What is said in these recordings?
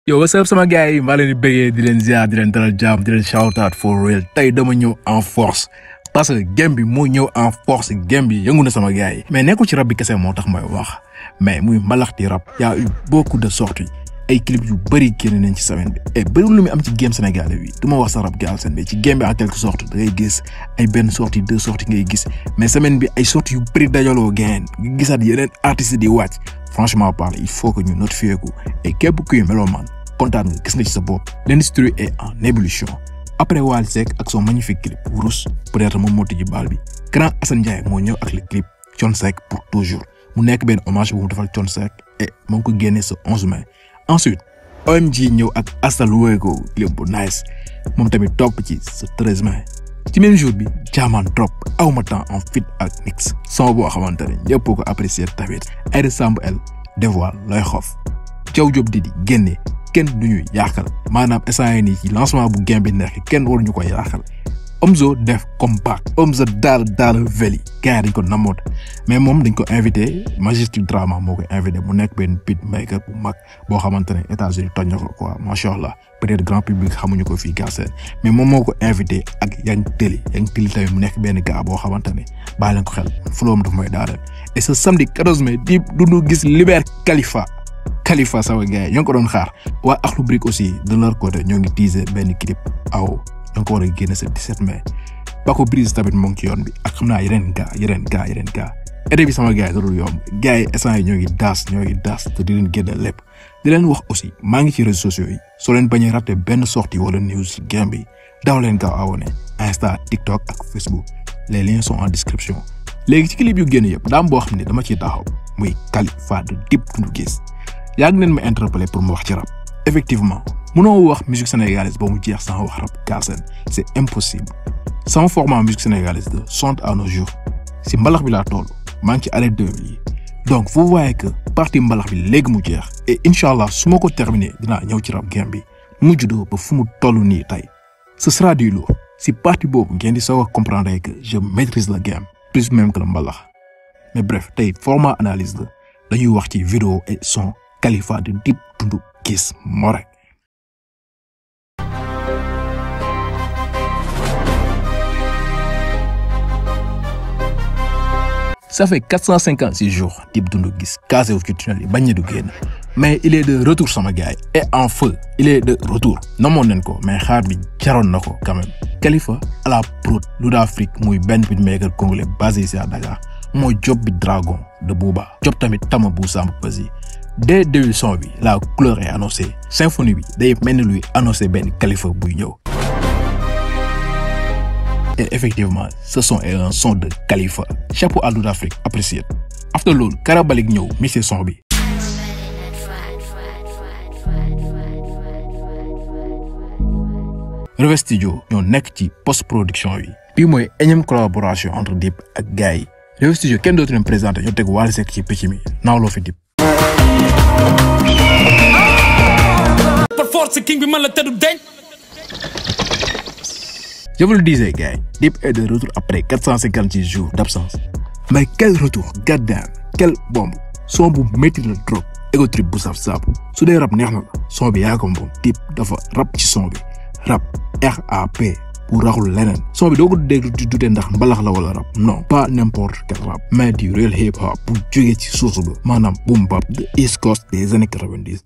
yow what's up sama gars yi maa leen di bëggee di leen ziar di leen dalal jàmm di leen shout out for real tey dama ñëw en force parce que game bi moo ñëw en force game bi yëngu na sama gars yi mais nekkul ci rap bi kese moo tax may wax mais muy mbalaxti rap y a eu beaucoup de sorties ay clip yu bëri génn nañ ci semaine bi et bëri lu muy am ci game sénégalais bi du ma wax sa rap Galsen bi ci game bi en quelque sorte da ngay gis ay benn sortie deux sorties ngay gis mais semaine bi ay sorties yu bëri dajaloo gain nga gisaat yeneen artistes di wàcc franchement parle il faut que ñu notifier ko et képp kuy melomaan kontaan nga gis nga ci sa bopp l'industrie est en ébullition après Wally Seck ak son magnifique clip Rousse peut-être moom moo tijji baal bi grand Assane Ndiaye moo ñëw ak le clip Thione Seck pour toujours mu nekk benn hommage bu mu defal Thione Seck et moo ngi ko génnee ce 11 mai ensuite OMG ñëw ak Asta Luego clip bu nice moom tamit topp ci ce 13 mai ci même jour bi jaamaan trop awma temps en fit ak nix son boo xamante ne ñëpp ko apprécier tamit ay ressemble elle dévoile looy xof Thiaw Diop di di génne kenn du ñuy yàqal maanaam instant yii nii ci lancement bu game bi nekk kenn waruñu ko yàqal Omzo def compact Omzo daal daal veli gars yi dañ ko namoot mais moom dañ ko invité Majestic Drama moo ko invité mu nekk benn beat maker bu mag boo xamante ne États-Unis toj na ko quoi macha allah peut-être grand public xamuñu ko fii Galsen mais moom moo ko invité ak Yang Teli Yang Teli tamit mu nekk benn gars boo xamante ne bàyyi leen ko xel floom daf mooy daaneel et ce samedi 14 mai Dip Doundou Guiss Liber Khalifa Khalifa sama gars yi ñoo ngi ko doon xaar waa Akhlou Brick aussi de leur côté ñoo ngi teaser benn clip aw ñoo ngi ko war a génne ce 17 mai Paco Briz tamit moo ngi ci yoon bi ak xam naa yeneen gaa yeneen gaa yeneen gaa été bi sama gars yi darul yomb gars yi instant yi ñoo ngi daas ñoo ngi daas te di leen génne lépp di leen wax aussi maa ngi ci réseaux sociaux yi soo leen bañee raté benn sortie wala news ci game bi daw leen gaaw abonné Insta TikTok ak Facebook les liens sont en description léegi ci clip yu génn yëpp daam boo xam ne dama ciy taxaw muy Khalifa de Dip Doundou Guiss yàgg neen ma interpellé pour mu wax ci rap effectivement mënoo wax musique sénégalaise ba mu jeex sans wax rap Galsen c'est impossible sama format musique sénégalaise de sont à nos jours si mbalax bi laa toll maa ngi ci année 2000 yi donc vous voyez que partie mbalax bi léegi mu jeex et incha allah su ma ko terminé dinaa ñëw ci rap game bi mu juddoo ba fu mu toll nii tey ce sera du lourd si partie boobu ngeen di soog a comprendre que je maîtrise le game plus même que le mbalax mais bref tey format analyse la dañuy wax ci vidéo et son Khalifa de Dip Doundou Guiss moo rek ça fait 456 jours Dip Doundou Guiss casé wu ci tunnel yi bañ na du génn mais il est de retour sama gars yi et en feu il est de retour namoon nañ ko mais xaar bi jaroon na ko quand même Khalifa à la prod Ludafrique muy benn beatmaker congolais basé ici à Dakar moo job bi Dragon de Booba job tamit Tama bu Samb Peuzzi dès début son bi la couleur est annoncée symphonie bi day mel ni luy annoncé benn Khalifa buy ñëw et effectivement ce son est un son de Khalifa chapeau à Ludafrique apprécié after loolu Karabalik ñëw mixé son bi Reve Studio ñoo nekk ci post production bi bii mooy énième collaboration entre Dip ak gars yi Reve Studio kenn dootu leen présenté ñoo teg Wally Seck ci picc mi naawloo fi Dip par force king bi man la tëddu deñ Je vous le disais, gars, Dip est de retour après 456 jours d'absence. Mais quel retour, goddamn, quelle bombe. Son bu métti la trop, ego trip bu saf saabu. su dee rap neex na la, son bi yaa ko moom. Dip dafa rap ci son bi. Rap RAP pour raxul leneen. Son bi doo ko déglu di dute ndax mbalax la wala rap. Non, pas n'importe quel rap, mais du real hip hop bu jógee ci source ba. Maanaam boom bap de East Coast des années 90.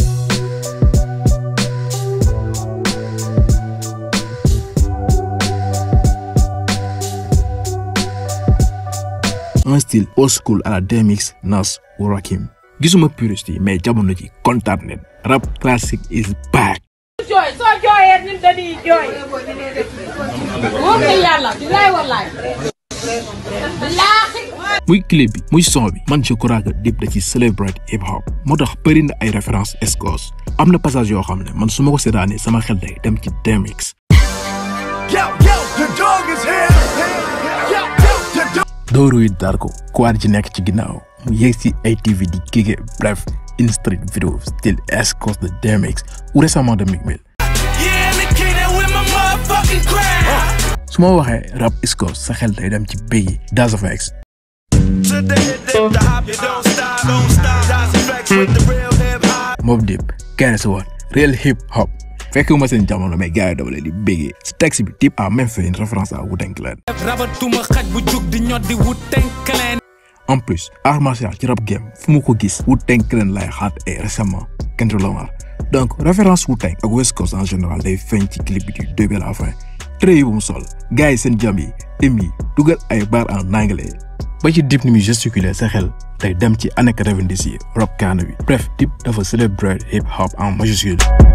un style old school à la DMX Nas ou Rakim gisuma puriste yi mais jamono ji kontaan nañ rap classique is back. jooy soo jooyee ñun dañuy jooy wóor na yàlla bilaay wallaay bilaahi muy clip bi muy son bi man je crois que Dip da ci celebrate hip hop moo tax bëri na ay références escos am na passage yoo xam ne man su ma ko seetaanee sama xel day dem ci DMX. Yo, yo, the dog is here. Yo, yo, the dog. dooru yi dar ko kuwaar ci nekk ci ginnaaw mu yegg si ATV di gige bref in street video style escos de DMX ou récemment de Meek Mill Yeah, the king that with my motherfucking crown su ma waxee rap escos sa xel day dem ci Biggie Das of X To the hit, the hop, you don't stop, don't stop. Das effects with the real hip hop. Mobb Deep Guess What real hip hop fekkuma seen jamono mais gars yi dama leen di béggee si texte bi Dip a même fait une référence à Wu-Tang Clan rabatuma xaj bu jug di ñod di Wu-Tang Clan en plus art martial ci rap game fu mu ko gis Wu-Tang Clan lay xaat et récemment Kendrick Lamar donc référence Wu-Tang ak West Coast en général day feeñ ci clip bi du début à la fin très yi bu mu sol gars yi seen jam yi tim yi dugal ay bar en anglais ba ci Dip ni muy gesticuler sa xel day dem ci année 90 yi rap kaana bi bref Dip dafa célébrer hip hop en majuscule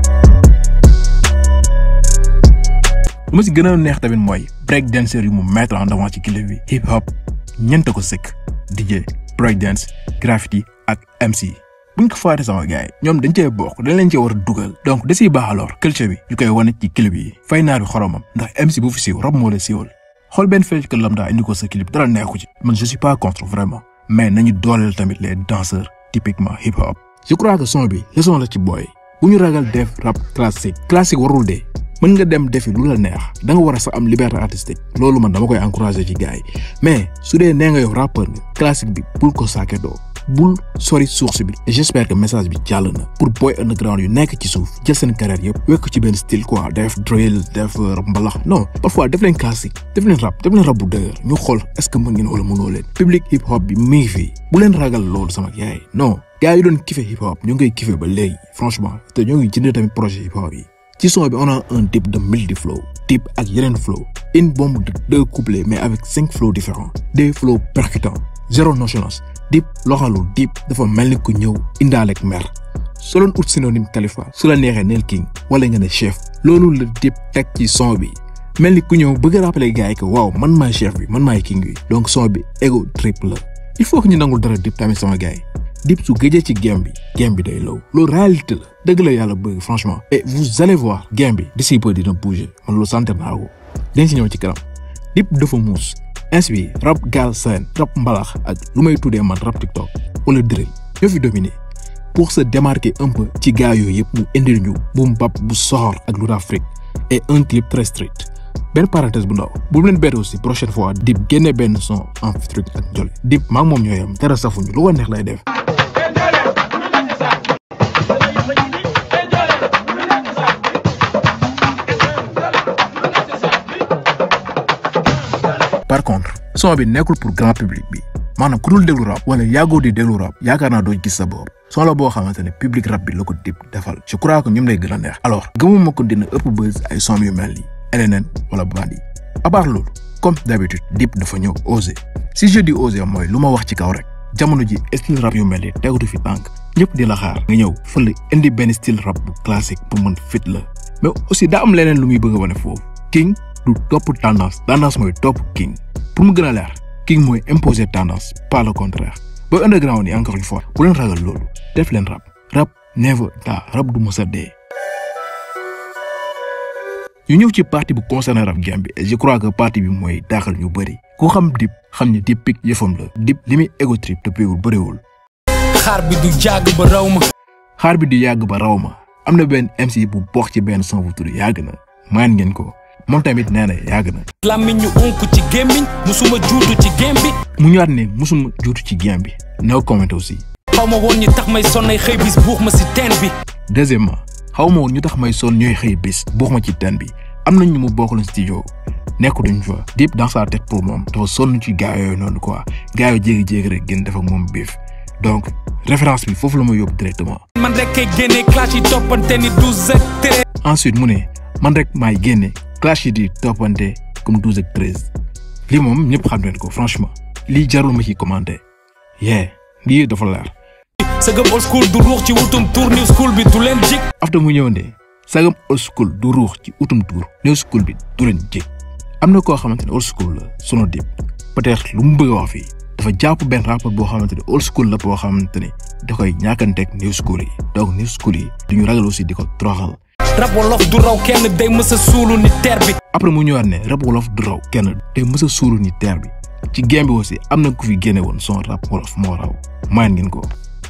lu ma si gën a neex tamit mooy break dancer yu mu mettre en avant ci clip bi hip hop ñeent ko sëkk DJ break dance graffiti ak MC buñ ko faate sama gars yi ñoom dañ cee bokk dañ leen cee war a dugal donc da siy baax alors culture bi ñu koy wane ci clip yi fay naar bi xoromam ndax MC bu fi siiw rab moo la siiwal xool benn fecc que lambda indi ko sa clip dara neexu ci man je suis pas contre vraiment mais nañu dooleel tamit les danseurs typiquement hip hop je crois que son bi leçon la ci booy bu ñu ragal def rap classique classique warul dee mën nga dem defi lu la neex da nga war a sax am liberté artistique loolu man dama koy encourager ci gars yi mais su dee nee nga yow rappeur nga classique bi bul ko saake doo bul sori source bi et j'espère que message bi jàll na pour boy underground yu nekk ci suuf jël seen carrière yëpp wekk ci benn style quoi def drill def rap mbalax non parfois def leen classique def leen rap def leen rap bu dëgër ñu xool est-ce que mën ngeen wala mënoo leen public hip hop bi mi ngi fii bu leen ragal loolu sama yaay non gars yi doon kife hip hop ñu ngi koy kife ba léegi franchement te ñoo ngi jënd tamit projet hip hop yi ci son bi on a un type de multi flow type ak yeneen flow une bombe de deux couplets mais avec cinq flows différents des flows percutants zéro nonchalance Dip loxalu Dip dafa mel ni ku ñëw indaaleeg mer soo doon ut synonyme Khalifa su la neexee neel king wala nga ne chef loolu la Dip teg ci son bi mel ni ku ñëw bëgg a rappeler gars yi que waaw man maay chef bi man maay king bi donc son bi ego trip la il faut que ñu nangul dara Dip tamit sama gars yi Dip su gëjee ci game bi game bi day low loolu réalité la dëgg la yàlla bëgg franchement et vous allez voir game bi d'ici peu dina bouger man loolu sant naa ko dañ si ñëw ci kanam Dip dafa muus ins bi rap gal seen rap mbalax ak lu may tuddee man rap TikTok wala drill ñoo fi dominé pour se démarquer un peu ci gars yooyu yëpp mu indil ñu bu mbap bu soxor ak lu Afrique et un clip très strict benn parenthèse bu ndaw bu leen bett aussi prochaine fois Dip génne benn son en featuring ak Jolly Dip maa ngi moom ñooy am dara safuñu lu ko neex lay def. par contre son bi nekkul pour grand public bi maanaam ku dul déglu rap wala yàggoo di déglu rap yaakaar naa doo gis sa bopp son la boo xamante ne public rap bi la ko Dip defal je crois que ñoom lay gën a neex alors gëmuma ko dina ëpp buzz ay son yu mel ni LNN wala Bandi à part loolu comme d'habitude Dip dafa ñëw osé si je dis osé mooy lu ma wax ci kaw rek jamono ji style rap yu mel ni tegutu fi tànk ñëpp di la xaar nga ñëw fële indi benn style rap bu classique pour mën fit la mais aussi daa am leneen lu muy bëgg a wane foofu king du topp tendance tendance mooy topp king pour mu gën a leer king mooy imposer tendance pas le contraire booy underground yi encore une fois bu leen ragal loolu def leen rap rap never daa rap du mës a dee ñu ñëw ci partie bu concerné rap game bi et je crois que partie bi mooy daaxal ñu bëri ku xam Dip xam ni Dip pik yëfam la Dip li muy ego trip te péewul bëriwul xaar bi du jàgg ba raw ma xaar bi di yàgg ba raw ma am na benn MC bu bokk ci benn son bu tudd yàgg na maan ngeen ko moom tamit nee na yàgg na làmmiñ ñu onk ci gémmiñ musuma juutu ci gém bi mu ñëwaat ne musuma juutu ci game bi no comment aussi xaw ma woon ñi tax may sonnay xëy bis buux ma si teen bi deuxièmement xaw ma woon ñu tax may son ñooy xëy bis buux ma ci teen bi am nañ ñu mu bokkul studio nekku duñ fa Dip dans sa tête pour moom dafa sonn ci gaa yooyu noonu quoi gaa yooyu jéegi-jéegi rek gën def ak moom biif donc référence bi foofu la ma yóbbu directement man rek kay génnee clash yi toppante ni douze ak treize ensuite mu ne man rek maay génne clash yi di toppante comme douze ak treize lii moom ñëpp xam leen ko franchement lii jarul ma ci commenter yee lii dafa leer sëgëm old school du ruux ci wutum tour new school bi du leen jik after mu ñëw ne sagam old school du ruux ci utum tour new school bi du leen jég am na koo xamante ne old school la sunu Dip peut-être lu mu bëgg a wax fii dafa jàpp benn rapport boo xamante ne old school la boo xamante ne da koy ñàkkanteeg new school yi donc new school yi duñu ragal aussi di ko toroxal rab wolof du raw kenn day mës a suulu ni teer bi après mu ñëwaat ne rap wolof du raw kenn day mës a suuru ni teer bi ci game bi aussi am na ku fi génne woon son rap wolof moo raw maan ngeen ko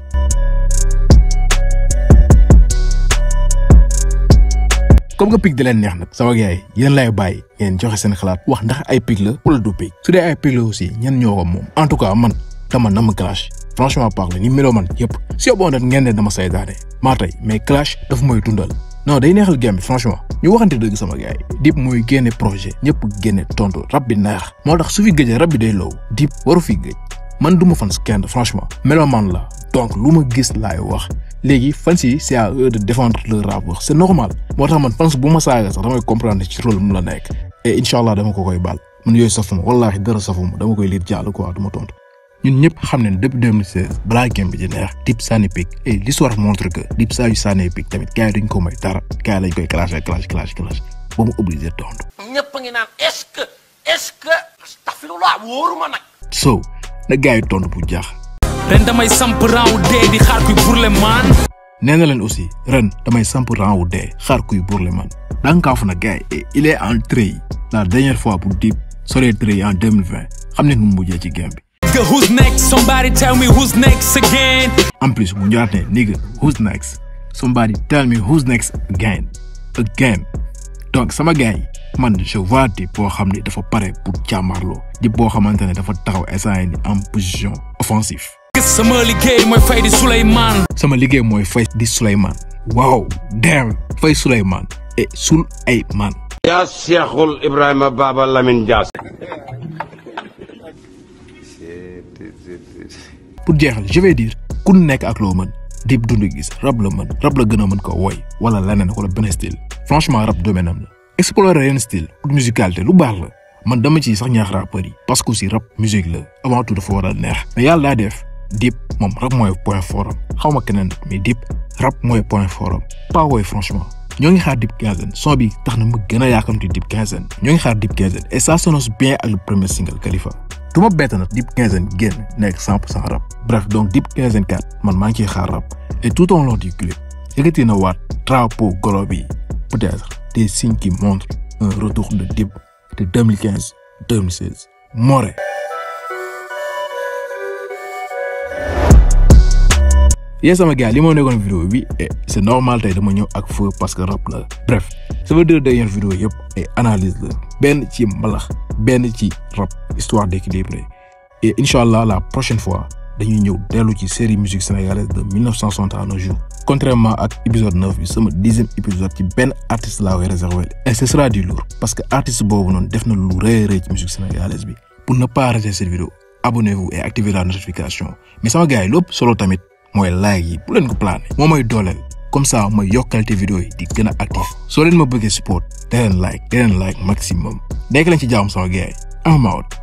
comme que pic da leen neex nag sama gars yi yéen lay bàyyi ngeen joxe seen xalaat wax ndax ay pic la wala du pic su dee ay pic la aussi ñan ñoo ko moom en tout cas man dama nam clash franchement parler ni meloo man yëpp si yóbboo nag ngeen ne dama saytaane maa tey mais clash dafa mooy dundal non day neexal game bi franchement ñu waxante dëgg sama gars yi Dip mooy génne projet ñëpp génne tontu rab bi neex moo tax su fi gëjee rab bi day low Dip waru fi gëj man du ma fan kenn franchement meloman la donc lu ma gis laay wax léegi fans yi c'est à eux de défendre leur rappeur c'est normal moo tax man fans bu ma saaga sax damay comprendre ci rôle mu la nekk et incha allah dama ko koy baal man yooyu safuma wallaahi dara safuma dama koy liir jàll quoi du ma tontu ñun ñëpp xam nañ depuis 2016 balaa game bi di neex Dip sànni pic et l'histoire montre que Dip saa yu sànnee pic tamit gars yi duñ ko may dara gars yi lañ koy clashé clash clash clash ba mu obligé tontu. ñëpp a ngi naan est-ce que est-ce que astaghfirullah wóoruma nag. so na gars yi tontu bu jaax. ren damay samp raaw dee di xaar kuy burle maan nee na leen aussi ren damay samp rang wu dee xaar kuy burle man dankaafu na gars yi et il est en treillis la dernière fois pour Dip soree treillis en 2020 xam ne nu mu mujjee ci game bi. Nigga, who's next somebody tell me who's next again en plus mu ñëwaat ne nigga who's next somebody tell me who's next again again donc sama gars yi man je vois Dip boo xam ne dafa pare pour jàmmarloo Dip boo xamante ne dafa taxaw instant yii ni en position offensive gis sama liggéey mooy fay di Souleymane sama liggéey mooy fay di Souleymane waaw damn fay Souleymane et sul ay man yaa Cheikhul Ibrahima Baba Lamine Dias. pour jeexal je vais dire ku nekk ak loo mën Dip dund gis rab la mën rab la gën a mën ko woy wala leneen wala benn style franchement rab domaine am la explorer yenn style pour musicalité lu baax la man dama ci sax ñaax rappeurs yi parce que aussi rap musique la avant tout dafa war a neex mais yàlla daa def Dip moom rap mooy point fort am xaw ma keneen mais Dip rap mooy point fort am pas woy franchement ñoo ngi xaar Dip quinzaine son bi tax na ma gën a yaakamti Dip quinzaine ñoo ngi xaar Dip quinzaine et ça s'annonce bien ak le premier single Khalifa du ma bett nag Dip quinzaine génn nekk 100 pour cent rap bref donc Dip quinzaine 4 man maa ngi ciy xaar rap et tout au long du clip yëkkati na waat drapeau golo bi peut-être des signes qui montrent un retour de Dip de 2015 2016 Moré yéen sama gars li moo nekkoon vidéo bi et c'est normal tey dama ñëw ak feu parce que rap la bref sama deux dernières vidéos yëpp ay analyse la benn ci mbalax benn ci rap histoire d'équilibré et incha allah la prochaine fois dañuy ñëw dellu ci série musique sénégalaise de 1960 à nos jours contrairement ak épisode 9 bi sama dixième épisode ci benn artiste laa koy réservé et ce sera du lourd parce que artiste boobu noonu def na lu rëy a rëy ci musique sénégalaise bi pour ne pas rater cette vidéo abonnez-vous et activez la notification mais sama gars yi lépp solo tamit mooy like yi bu leen ko plané moo mooy dooleel comme ça mooy yokkalte vidéo yi di gën a actif soo leen ma bëggee support da leen like da leen like maximum nekk leen ci jàmm sama gars yi am out